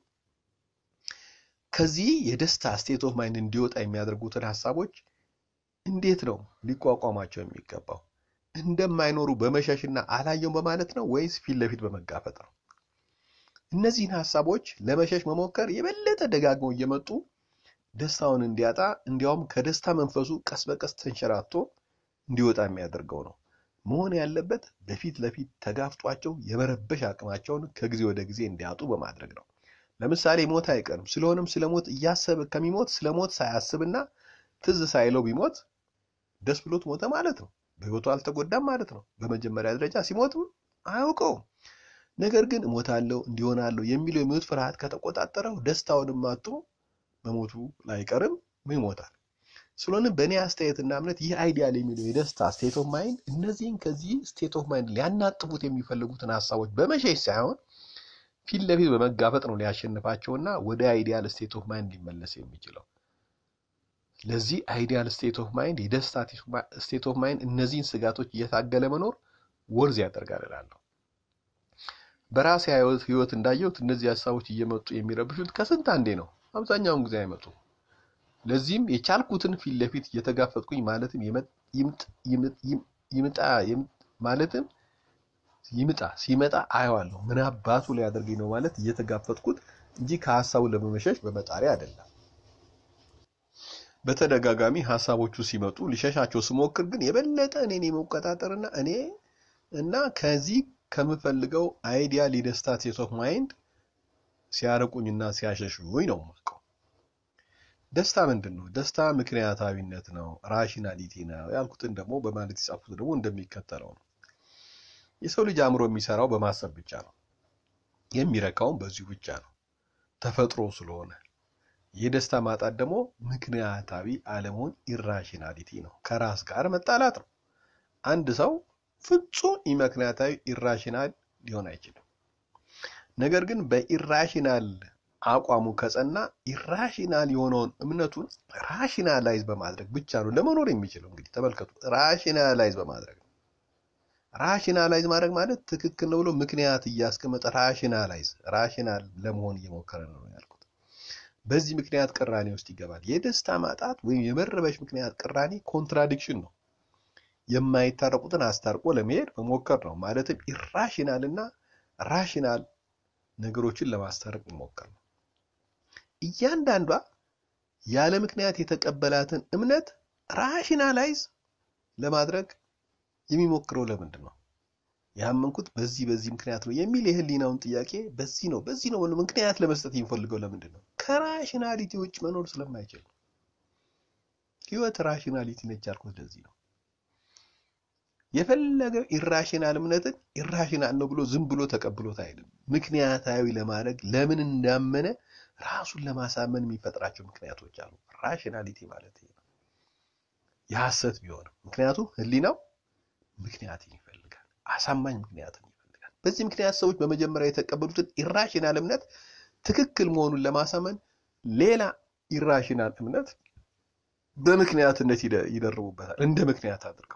ከዚህ የደስታ ስቴት ኦፍ ማይንድ እንዲወጣ የሚያደርጉትን ሀሳቦች እንዴት ነው ሊቋቋማቸው የሚገባው? እንደማይኖሩ በመሸሽና አላየውም በማለት ነው ወይስ ፊት ለፊት በመጋፈጥ ነው? እነዚህን ሀሳቦች ለመሸሽ መሞከር የበለጠ ደጋግመው እየመጡ ደስታውን እንዲያጣ እንዲያውም ከደስታ መንፈሱ ቀስ በቀስ ተንሸራቶ እንዲወጣ የሚያደርገው ነው። መሆን ያለበት በፊት ለፊት ተጋፍጧቸው የመረበሽ አቅማቸውን ከጊዜ ወደ ጊዜ እንዲያጡ በማድረግ ነው። ለምሳሌ ሞት አይቀርም። ስለሆነም ስለ ሞት እያሰበ ከሚሞት ስለ ሞት ሳያስብና ትዝ ሳይለው ቢሞት ደስ ብሎት ሞተ ማለት ነው። በሕይወቱ አልተጎዳም ማለት ነው። በመጀመሪያ ደረጃ ሲሞትም አያውቀውም። ነገር ግን እሞታለሁ እንዲሆናለሁ የሚለው የሞት ፍርሃት ከተቆጣጠረው ደስታውንም አጥቶ መሞቱ ላይቀርም ይሞታል። ስለሆነም በእኔ አስተያየትና እምነት ይህ አይዲያል የሚለው የደስታ ስቴት ኦፍ ማይንድ እነዚህን ከዚህ ስቴት ኦፍ ማይንድ ሊያናጥፉት የሚፈልጉትን ሀሳቦች በመሸሽ ሳይሆን ፊት ለፊት በመጋፈጥ ነው ሊያሸንፋቸውና ወደ አይዲያል ስቴት ኦፍ ማይንድ ሊመለስ የሚችለው። ለዚህ አይዲያል ስቴት ኦፍ ማይንድ የደስታ ስቴት ኦፍ ማይንድ እነዚህን ስጋቶች እየታገለ መኖር ወርዝ ያደርጋል እላለሁ። በራሴ ህይወት እንዳየሁት እነዚህ ሀሳቦች እየመጡ የሚረብሹት ከስንት አንዴ ነው። አብዛኛውን ጊዜ አይመጡም። ለዚህም የቻልኩትን ፊት ለፊት እየተጋፈጥኩኝ ማለትም ይምጣ ማለትም ይምጣ ሲመጣ አየዋለሁ ምን አባቱ ሊያደርገኝ ነው ማለት እየተጋፈጥኩት እንጂ ከሀሳቡ ለመመሸሽ በመጣሪ አይደለም። በተደጋጋሚ ሀሳቦቹ ሲመጡ ሊሸሻቸው ስሞክር ግን የበለጠ እኔን የመቆጣጠርና እኔ እና ከዚህ ከምፈልገው አይዲያል የደስታ ስቴት ኦፍ ማይንድ ሲያርቁኝና ሲያሸሹኝ ነው የማውቀው። ደስታ ምንድን ነው? ደስታ ምክንያታዊነት ነው፣ ራሽናሊቲ ነው ያልኩትን ደግሞ በማለት የጻፉት ደግሞ እንደሚከተለው ነው። የሰው ልጅ አእምሮ የሚሰራው በማሰብ ብቻ ነው። የሚረካውም በዚሁ ብቻ ነው፣ ተፈጥሮ ስለሆነ። የደስታ ማጣት ደግሞ ምክንያታዊ አለመሆን ኢራሽናሊቲ ነው፣ ከራስ ጋር መጣላት ነው። አንድ ሰው ፍጹም ኢምክንያታዊ ኢራሽናል ሊሆን አይችልም። ነገር ግን በኢራሽናል አቋሙ ከጸና ኢራሽናል የሆነውን እምነቱን ራሽናላይዝ በማድረግ ብቻ ነው ለመኖር የሚችለው። እንግዲህ ተመልከቱ፣ ራሽናላይዝ በማድረግ ነው። ራሽናላይዝ ማድረግ ማለት ትክክል ነው ብሎ ምክንያት እያስቀመጠ ራሽናላይዝ ራሽናል ለመሆን እየሞከረ ነው ያልኩት። በዚህ ምክንያት ቅራኔ ውስጥ ይገባል። የደስታ ማጣት ወይም የመረበሽ ምክንያት ቅራኔ ኮንትራዲክሽን ነው። የማይታረቁትን አስታርቆ ለመሄድ መሞከር ነው። ማለትም ኢራሽናል እና ራሽናል ነገሮችን ለማስታረቅ መሞከር ነው። እያንዳንዷ ያለ ምክንያት የተቀበላትን እምነት ራሽናላይዝ ለማድረግ የሚሞክረው ለምንድን ነው? ያመንኩት በዚህ በዚህ ምክንያት ነው የሚል የህሊናውን ጥያቄ በዚህ ነው በዚህ ነው ምክንያት ለመስጠት የሚፈልገው ለምንድን ነው? ከራሽናሊቲ ውጭ መኖር ስለማይችል ነው። ህይወት ራሽናሊቲ ነች ያልኩት ለዚህ ነው። የፈለገው ኢራሽናል እምነትን ኢራሽናል ነው ብሎ ዝም ብሎ ተቀብሎት አይደለም። ምክንያታዊ ለማድረግ ለምን እንዳመነ ራሱን ለማሳመን የሚፈጥራቸው ምክንያቶች አሉ። ራሽናሊቲ ማለት ይሄ ነው። የሐሰት ቢሆንም ምክንያቱም ህሊናው ምክንያትን ይፈልጋል፣ አሳማኝ ምክንያትን ይፈልጋል። በዚህ ምክንያት ሰዎች በመጀመሪያ የተቀበሉትን ኢራሽናል እምነት ትክክል መሆኑን ለማሳመን ሌላ ኢራሽናል እምነት በምክንያትነት ይደርቡበታል፣ እንደ ምክንያት አድርገው።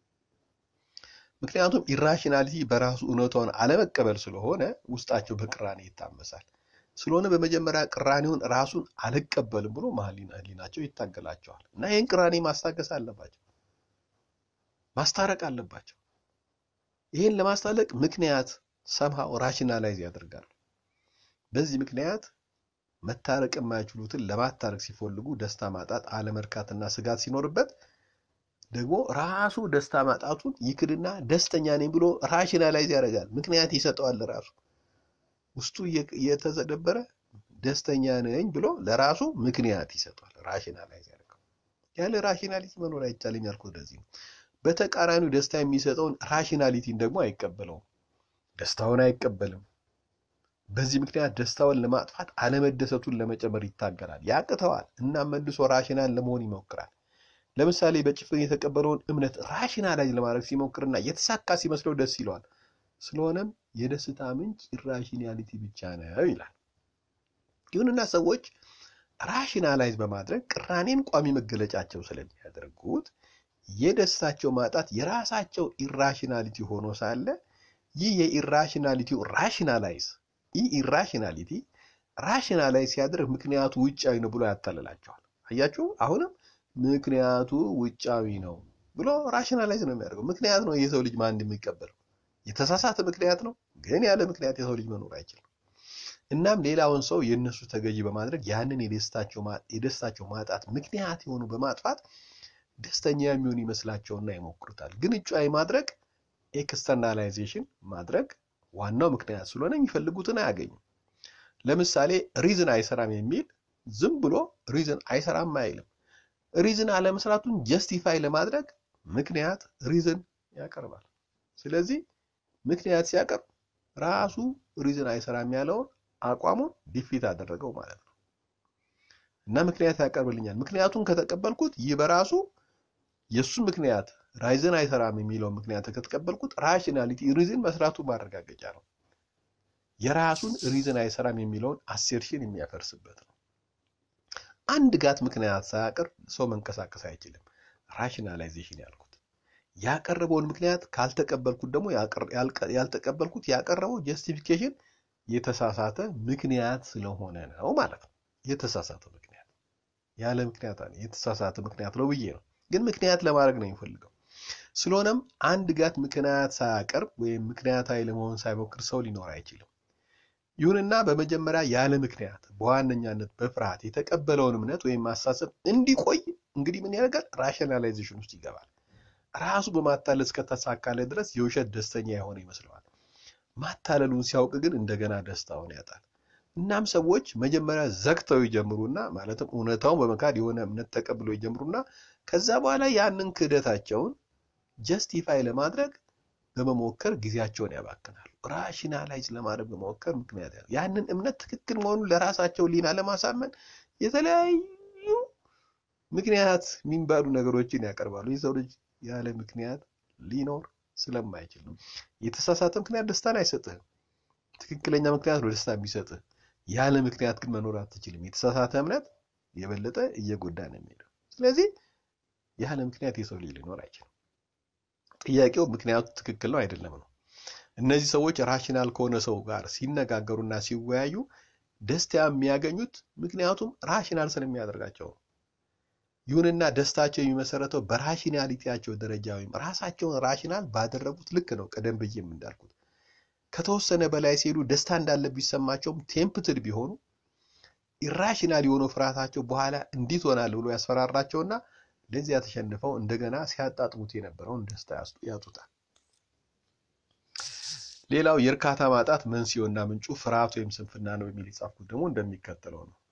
ምክንያቱም ኢራሽናሊቲ በራሱ እውነታውን አለመቀበል ስለሆነ ውስጣቸው በቅራኔ ይታመሳል። ስለሆነ በመጀመሪያ ቅራኔውን ራሱን አልቀበልም ብሎ ህሊናቸው ይታገላቸዋል እና ይህን ቅራኔ ማስታገስ አለባቸው፣ ማስታረቅ አለባቸው። ይህን ለማስታረቅ ምክንያት ሰምሃው ራሽናላይዝ ያደርጋሉ። በዚህ ምክንያት መታረቅ የማይችሉትን ለማታረቅ ሲፈልጉ ደስታ ማጣት፣ አለመርካትና ስጋት ሲኖርበት ደግሞ ራሱ ደስታ ማጣቱን ይክድና ደስተኛ ነኝ ብሎ ራሽናላይዝ ያደርጋል። ምክንያት ይሰጠዋል ለራሱ ውስጡ እየተዘደበረ ደስተኛ ነኝ ብሎ ለራሱ ምክንያት ይሰጠዋል። ራሽናላይዝ ያደርገው። ያለ ራሽናሊቲ መኖር አይቻልም ያልኩት ለዚህ ነው። በተቃራኒው ደስታ የሚሰጠውን ራሽናሊቲን ደግሞ አይቀበለውም። ደስታውን አይቀበልም። በዚህ ምክንያት ደስታውን ለማጥፋት አለመደሰቱን ለመጨመር ይታገላል፣ ያቅተዋል እና መልሶ ራሽናል ለመሆን ይሞክራል። ለምሳሌ በጭፍን የተቀበለውን እምነት ራሽናላይዝ ለማድረግ ሲሞክርና የተሳካ ሲመስለው ደስ ይለዋል። ስለሆነም የደስታ ምንጭ ኢራሽናሊቲ ብቻ ነው ይላል። ይሁንና ሰዎች ራሽናላይዝ በማድረግ ቅራኔን ቋሚ መገለጫቸው ስለሚያደርጉት የደስታቸው ማጣት የራሳቸው ኢራሽናሊቲ ሆኖ ሳለ ይህ የኢራሽናሊቲው ራሽናላይዝ ይህ ኢራሽናሊቲ ራሽናላይዝ ሲያደርግ ምክንያቱ ውጫዊ ነው ብሎ ያታልላቸዋል። አያችሁ፣ አሁንም ምክንያቱ ውጫዊ ነው ብሎ ራሽናላይዝ ነው የሚያደርገው። ምክንያት ነው የሰው ልጅ ማን የሚቀበለው የተሳሳተ ምክንያት ነው። ግን ያለ ምክንያት የሰው ልጅ መኖር አይችልም። እናም ሌላውን ሰው የእነሱ ተገዢ በማድረግ ያንን የደስታቸው ማጣት ምክንያት የሆኑ በማጥፋት ደስተኛ የሚሆን ይመስላቸውና ይሞክሩታል። ግን እጩዊ ማድረግ ኤክስተርናላይዜሽን ማድረግ ዋናው ምክንያት ስለሆነ የሚፈልጉትን አያገኙም። ለምሳሌ ሪዝን አይሰራም የሚል ዝም ብሎ ሪዝን አይሰራም አይልም። ሪዝን አለመስራቱን ጀስቲፋይ ለማድረግ ምክንያት ሪዝን ያቀርባል። ስለዚህ ምክንያት ሲያቀርብ ራሱ ሪዝን አይሰራም ያለውን አቋሙን ዲፊት አደረገው ማለት ነው። እና ምክንያት ያቀርብልኛል። ምክንያቱን ከተቀበልኩት ይህ በራሱ የእሱ ምክንያት ራይዝን አይሰራም የሚለውን ምክንያት ከተቀበልኩት ራሽናሊቲ ሪዝን መስራቱ ማረጋገጫ ነው። የራሱን ሪዝን አይሰራም የሚለውን አሴርሽን የሚያፈርስበት ነው። አንድ ጋት ምክንያት ሳያቀርብ ሰው መንቀሳቀስ አይችልም። ራሽናላይዜሽን ያልኩት ያቀረበውን ምክንያት ካልተቀበልኩት ደግሞ ያልተቀበልኩት ያቀረበው ጀስቲፊኬሽን የተሳሳተ ምክንያት ስለሆነ ነው ማለት ነው። የተሳሳተ ምክንያት ያለ ምክንያት የተሳሳተ ምክንያት ነው ብዬ ነው፣ ግን ምክንያት ለማድረግ ነው የሚፈልገው። ስለሆነም አንድ ጋት ምክንያት ሳያቀርብ ወይም ምክንያታዊ ለመሆን ሳይሞክር ሰው ሊኖር አይችልም። ይሁንና በመጀመሪያ ያለ ምክንያት በዋነኛነት በፍርሃት የተቀበለውን እምነት ወይም አሳሰብ እንዲቆይ እንግዲህ ምን ያደርጋል? ራሽናላይዜሽን ውስጥ ይገባል። ራሱ በማታለል እስከተሳካለ ድረስ የውሸት ደስተኛ የሆነ ይመስለዋል። ማታለሉን ሲያውቅ ግን እንደገና ደስታውን ያጣል። እናም ሰዎች መጀመሪያ ዘግተው ይጀምሩና ማለትም እውነታውን በመካድ የሆነ እምነት ተቀብለው ይጀምሩና ከዛ በኋላ ያንን ክህደታቸውን ጀስቲፋይ ለማድረግ በመሞከር ጊዜያቸውን ያባክናሉ። ራሽናላይዝ ለማድረግ በመሞከር ምክንያት ያንን እምነት ትክክል መሆኑን ለራሳቸው ሊና ለማሳመን የተለያዩ ምክንያት የሚባሉ ነገሮችን ያቀርባሉ። የሰው ልጅ ያለ ምክንያት ሊኖር ስለማይችል ነው። የተሳሳተ ምክንያት ደስታን አይሰጥህም። ትክክለኛ ምክንያት ነው ደስታ የሚሰጥህ። ያለ ምክንያት ግን መኖር አትችልም። የተሳሳተ እምነት የበለጠ እየጎዳ ነው የሚሄደው። ስለዚህ ያለ ምክንያት የሰው ልጅ ሊኖር አይችልም። ጥያቄው ምክንያቱ ትክክል ነው አይደለም ነው። እነዚህ ሰዎች ራሽናል ከሆነ ሰው ጋር ሲነጋገሩና ሲወያዩ ደስታ የሚያገኙት ምክንያቱም ራሽናል ስለሚያደርጋቸው ነው። ይሁንና ደስታቸው የሚመሰረተው በራሽናሊቲያቸው ደረጃ ወይም ራሳቸውን ራሽናል ባደረጉት ልክ ነው። ቀደም ብዬም እንዳልኩት ከተወሰነ በላይ ሲሄዱ ደስታ እንዳለ ቢሰማቸውም ቴምፕትድ ቢሆኑ ኢራሽናል የሆነው ፍርሃታቸው በኋላ እንዲት ሆናል ብሎ ያስፈራራቸውና ለዚያ ተሸንፈው እንደገና ሲያጣጥሙት የነበረውን ደስታ ያጡታል። ሌላው የእርካታ ማጣት መንስኤውና ምንጩ ፍርሃት ወይም ስንፍና ነው የሚል የጻፍኩት ደግሞ እንደሚከተለው ነው።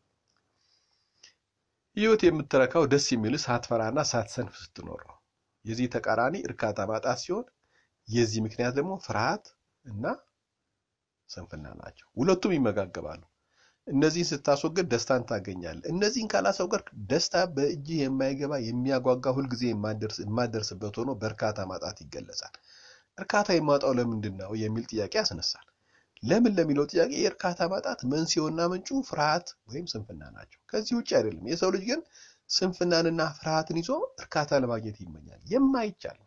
ህይወት የምትረካው ደስ የሚል ሳትፈራና ሳትሰንፍ ስትኖር ነው። የዚህ ተቃራኒ እርካታ ማጣት ሲሆን የዚህ ምክንያት ደግሞ ፍርሃት እና ስንፍና ናቸው። ሁለቱም ይመጋገባሉ። እነዚህን ስታስወግድ ደስታን ታገኛለህ። እነዚህን ካላስወገድክ ደስታ በእጅህ የማይገባ የሚያጓጓ ሁልጊዜ የማደርስበት ሆኖ በእርካታ ማጣት ይገለጻል። እርካታ የማጣው ለምንድን ነው የሚል ጥያቄ ያስነሳል። ለምን ለሚለው ጥያቄ የእርካታ ማጣት መንስኤውና ምንጩ ፍርሃት ወይም ስንፍና ናቸው። ከዚህ ውጭ አይደለም። የሰው ልጅ ግን ስንፍናንና ፍርሃትን ይዞ እርካታ ለማግኘት ይመኛል። የማይቻል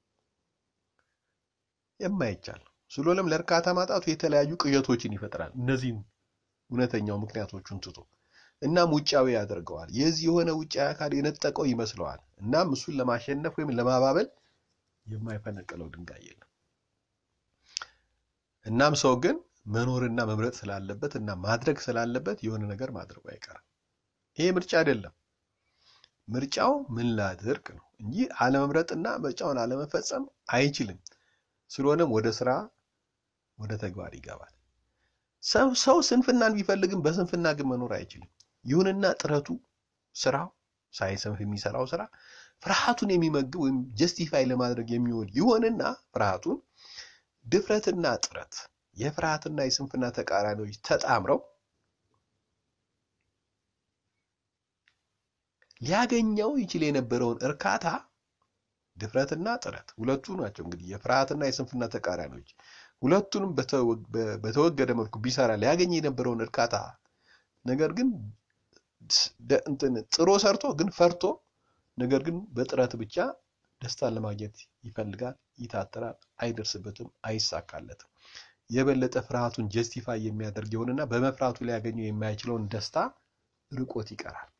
የማይቻል ስለሆነም ለእርካታ ማጣቱ የተለያዩ ቅዠቶችን ይፈጥራል። እነዚህን እውነተኛው ምክንያቶቹን ትቶ እናም ውጫዊ ያደርገዋል። የዚህ የሆነ ውጫዊ አካል የነጠቀው ይመስለዋል። እናም እሱን ለማሸነፍ ወይም ለማባበል የማይፈነቅለው ድንጋይ የለም። እናም ሰው ግን መኖርና መምረጥ ስላለበት እና ማድረግ ስላለበት የሆነ ነገር ማድረጉ አይቀርም። ይሄ ምርጫ አይደለም። ምርጫው ምን ላድርግ ነው እንጂ አለመምረጥና ምርጫውን አለመፈጸም አይችልም። ስለሆነም ወደ ስራ ወደ ተግባር ይገባል። ሰው ሰው ስንፍናን ቢፈልግም በስንፍና ግን መኖር አይችልም። ይሁንና ጥረቱ ስራው ሳይሰንፍ የሚሰራው ስራ ፍርሃቱን የሚመግብ ወይም ጀስቲፋይ ለማድረግ የሚውል ይሆንና ፍርሃቱን ድፍረትና ጥረት የፍርሃትና የስንፍና ተቃራኒዎች ተጣምረው ሊያገኘው ይችል የነበረውን እርካታ ድፍረትና ጥረት ሁለቱ ናቸው። እንግዲህ የፍርሃትና የስንፍና ተቃራኒዎች ሁለቱንም በተወገደ መልኩ ቢሰራ ሊያገኝ የነበረውን እርካታ ነገር ግን እንትን ጥሮ ሰርቶ ግን ፈርቶ ነገር ግን በጥረት ብቻ ደስታን ለማግኘት ይፈልጋል፣ ይታተራል፣ አይደርስበትም፣ አይሳካለትም። የበለጠ ፍርሃቱን ጀስቲፋይ የሚያደርግ ይሆንና በመፍራቱ ሊያገኘው የማይችለውን ደስታ ርቆት ይቀራል።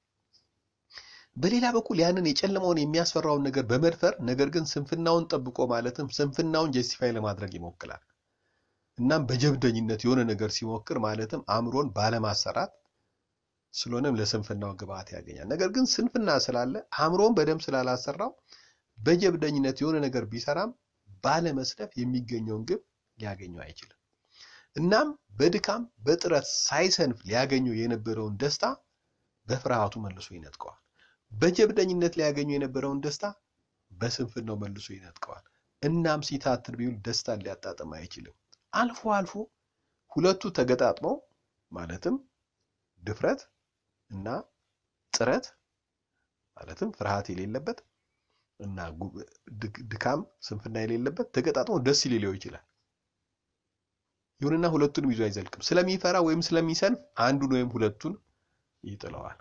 በሌላ በኩል ያንን የጨለማውን የሚያስፈራውን ነገር በመድፈር ነገር ግን ስንፍናውን ጠብቆ ማለትም ስንፍናውን ጀስቲፋይ ለማድረግ ይሞክራል። እናም በጀብደኝነት የሆነ ነገር ሲሞክር ማለትም አእምሮን ባለማሰራት ስለሆነም ለስንፍናው ግብአት ያገኛል። ነገር ግን ስንፍና ስላለ አእምሮን በደንብ ስላላሰራው በጀብደኝነት የሆነ ነገር ቢሰራም ባለመስለፍ የሚገኘውን ግብ ሊያገኘው አይችልም። እናም በድካም በጥረት ሳይሰንፍ ሊያገኘው የነበረውን ደስታ በፍርሃቱ መልሶ ይነጥቀዋል። በጀብደኝነት ሊያገኘው የነበረውን ደስታ በስንፍናው መልሶ ይነጥቀዋል። እናም ሲታትር ቢውል ደስታን ሊያጣጥም አይችልም። አልፎ አልፎ ሁለቱ ተገጣጥመው ማለትም ድፍረት እና ጥረት ማለትም ፍርሃት የሌለበት እና ድካም ስንፍና የሌለበት ተገጣጥሞ ደስ ሊለው ይችላል። ይሁንና ሁለቱንም ይዞ አይዘልቅም። ስለሚፈራ ወይም ስለሚሰንፍ አንዱን ወይም ሁለቱን ይጥለዋል።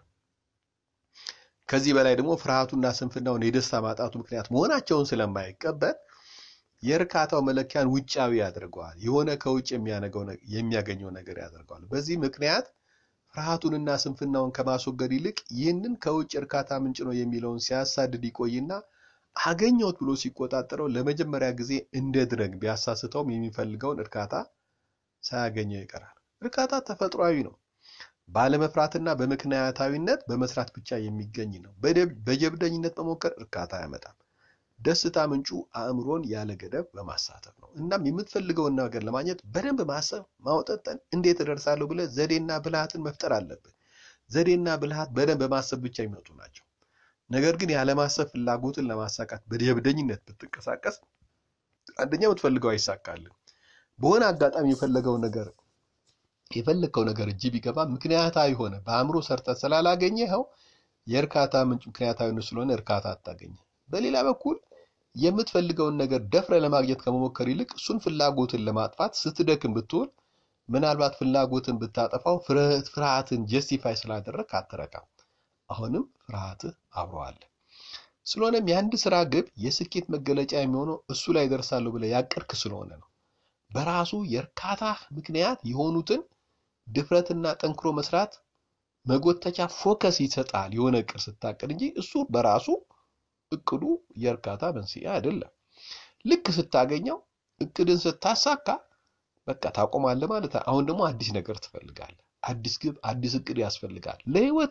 ከዚህ በላይ ደግሞ ፍርሃቱና ስንፍናውን የደስታ ማጣቱ ምክንያት መሆናቸውን ስለማይቀበል የእርካታው መለኪያን ውጫዊ ያደርገዋል። የሆነ ከውጭ የሚያገኘው ነገር ያደርገዋል። በዚህ ምክንያት ፍርሃቱንና ስንፍናውን ከማስወገድ ይልቅ ይህንን ከውጭ እርካታ ምንጭ ነው የሚለውን ሲያሳድድ ይቆይና አገኘሁት ብሎ ሲቆጣጠረው ለመጀመሪያ ጊዜ እንደ ድረግ ቢያሳስተውም የሚፈልገውን እርካታ ሳያገኘው ይቀራል። እርካታ ተፈጥሯዊ ነው። ባለመፍራትና በምክንያታዊነት በመስራት ብቻ የሚገኝ ነው። በጀብደኝነት መሞከር እርካታ አያመጣም። ደስታ ምንጩ አእምሮን ያለ ገደብ በማሳተፍ ነው። እናም የምትፈልገውን ነገር ለማግኘት በደንብ ማሰብ፣ ማውጠጠን፣ እንዴት እደርሳለሁ ብለህ ዘዴና ብልሃትን መፍጠር አለብህ። ዘዴና ብልሃት በደንብ በማሰብ ብቻ የሚመጡ ናቸው። ነገር ግን ያለማሰብ ፍላጎትን ለማሳካት በጀብደኝነት ብትንቀሳቀስ አንደኛ የምትፈልገው አይሳካልም። በሆነ አጋጣሚ የፈለገው ነገር የፈለግከው ነገር እጅ ቢገባ ምክንያታዊ ሆነ በአእምሮ ሰርተ ስላላገኘኸው የእርካታ ምንጭ ምክንያታዊነት ስለሆነ እርካታ አታገኘ። በሌላ በኩል የምትፈልገውን ነገር ደፍረ ለማግኘት ከመሞከር ይልቅ እሱን ፍላጎትን ለማጥፋት ስትደክም ብትውል ምናልባት ፍላጎትን ብታጠፋው ፍርሃትን ጀስቲፋይ ስላደረግ አትረካም። አሁንም ፍርሃትህ አብሮ አለ። ስለሆነም የአንድ ስራ ግብ የስኬት መገለጫ የሚሆነው እሱ ላይ ደርሳለሁ ብለህ ያቀድክ ስለሆነ ነው። በራሱ የእርካታ ምክንያት የሆኑትን ድፍረትና ጠንክሮ መስራት መጎተቻ ፎከስ ይሰጣል። የሆነ እቅድ ስታቅድ እንጂ እሱ በራሱ እቅዱ የእርካታ መንስኤ አይደለም። ልክ ስታገኘው እቅድን ስታሳካ በቃ ታቆማለህ ማለት ነው። አሁን ደግሞ አዲስ ነገር ትፈልጋለህ። አዲስ ግብ፣ አዲስ እቅድ ያስፈልጋል ለህይወት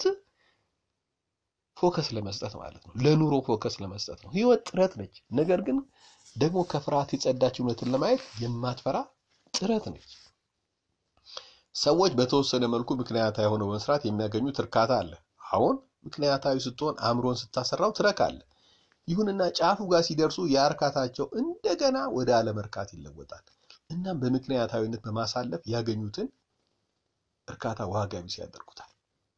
ፎከስ ለመስጠት ማለት ነው። ለኑሮ ፎከስ ለመስጠት ነው። ህይወት ጥረት ነች። ነገር ግን ደግሞ ከፍርሃት የጸዳች እውነትን ለማየት የማትፈራ ጥረት ነች። ሰዎች በተወሰነ መልኩ ምክንያታዊ ሆነው በመስራት የሚያገኙት እርካታ አለ። አሁን ምክንያታዊ ስትሆን አእምሮን ስታሰራው ትረካለህ። ይሁንና ጫፉ ጋር ሲደርሱ የእርካታቸው እንደገና ወደ አለመርካት ይለወጣል። እናም በምክንያታዊነት በማሳለፍ ያገኙትን እርካታ ዋጋ ቢስ ያደርጉታል።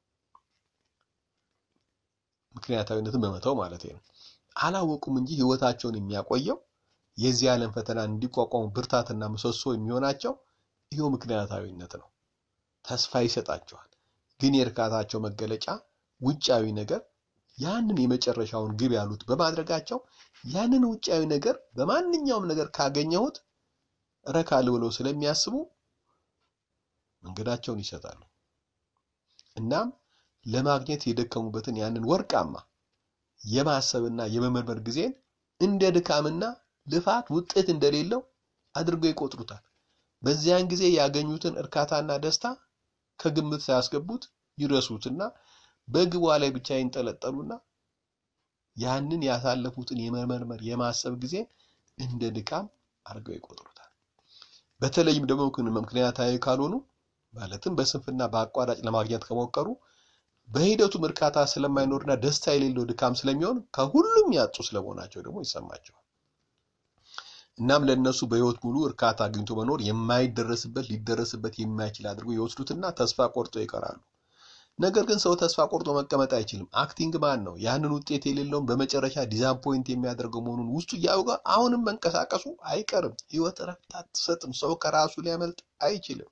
ምክንያታዊነትን በመተው ማለት ነው። አላወቁም እንጂ ህይወታቸውን የሚያቆየው የዚህ ዓለም ፈተና እንዲቋቋሙ ብርታትና ምሰሶ የሚሆናቸው ይኸው ምክንያታዊነት ነው። ተስፋ ይሰጣቸዋል። ግን የእርካታቸው መገለጫ ውጫዊ ነገር ያንን የመጨረሻውን ግብ ያሉት በማድረጋቸው ያንን ውጫዊ ነገር በማንኛውም ነገር ካገኘሁት እረካለሁ ብለው ስለሚያስቡ መንገዳቸውን ይሰጣሉ። እናም ለማግኘት የደከሙበትን ያንን ወርቃማ የማሰብና የመመርመር ጊዜን እንደ ድካምና ልፋት ውጤት እንደሌለው አድርገው ይቆጥሩታል። በዚያን ጊዜ ያገኙትን እርካታና ደስታ ከግምት ሳያስገቡት ይረሱትና በግቧ ላይ ብቻ ይንጠለጠሉና ያንን ያሳለፉትን የመመርመር የማሰብ ጊዜን እንደ ድካም አድርገው ይቆጥሩታል። በተለይም ደግሞ ምክንያታዊ ካልሆኑ ማለትም በስንፍና በአቋራጭ ለማግኘት ከሞከሩ በሂደቱም እርካታ ስለማይኖርና ደስታ የሌለው ድካም ስለሚሆን ከሁሉም ያጡ ስለመሆናቸው ደግሞ ይሰማቸዋል። እናም ለእነሱ በህይወት ሙሉ እርካታ አግኝቶ መኖር የማይደረስበት ሊደረስበት የማይችል አድርጎ ይወስዱትና ተስፋ ቆርጦ ይቀራሉ። ነገር ግን ሰው ተስፋ ቆርጦ መቀመጥ አይችልም። አክቲንግ ማን ነው ያንን ውጤት የሌለውን በመጨረሻ ዲዛፖይንት የሚያደርገው መሆኑን ውስጡ እያወቀ አሁንም መንቀሳቀሱ አይቀርም። ህይወት እረፍት አትሰጥም። ሰው ከራሱ ሊያመልጥ አይችልም።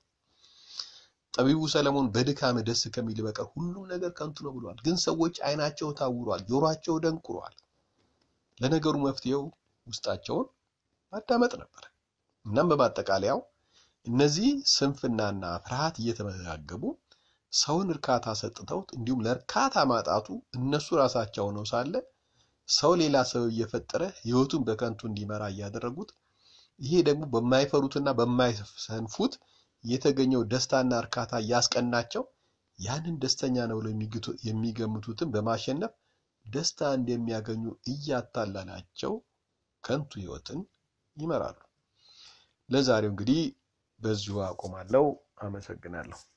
ጠቢቡ ሰለሞን በድካም ደስ ከሚል በቀር ሁሉም ነገር ከንቱ ነው ብሏል። ግን ሰዎች አይናቸው ታውሯል፣ ጆሯቸው ደንቁሯል። ለነገሩ መፍትሄው ውስጣቸውን ማዳመጥ ነበር። እናም በማጠቃለያው እነዚህ ስንፍናና ፍርሃት እየተመጋገቡ ሰውን እርካታ ሰጥተውት እንዲሁም ለእርካታ ማጣቱ እነሱ ራሳቸው ነው ሳለ ሰው ሌላ ሰው እየፈጠረ ህይወቱን በከንቱ እንዲመራ እያደረጉት ይሄ ደግሞ በማይፈሩትና በማይሰንፉት የተገኘው ደስታና እርካታ እያስቀናቸው ያንን ደስተኛ ነው ብለው የሚገምቱትን በማሸነፍ ደስታ እንደሚያገኙ እያታለላቸው ከንቱ ህይወትን ይመራሉ። ለዛሬው እንግዲህ በዚሁ አቆማለሁ። አመሰግናለሁ።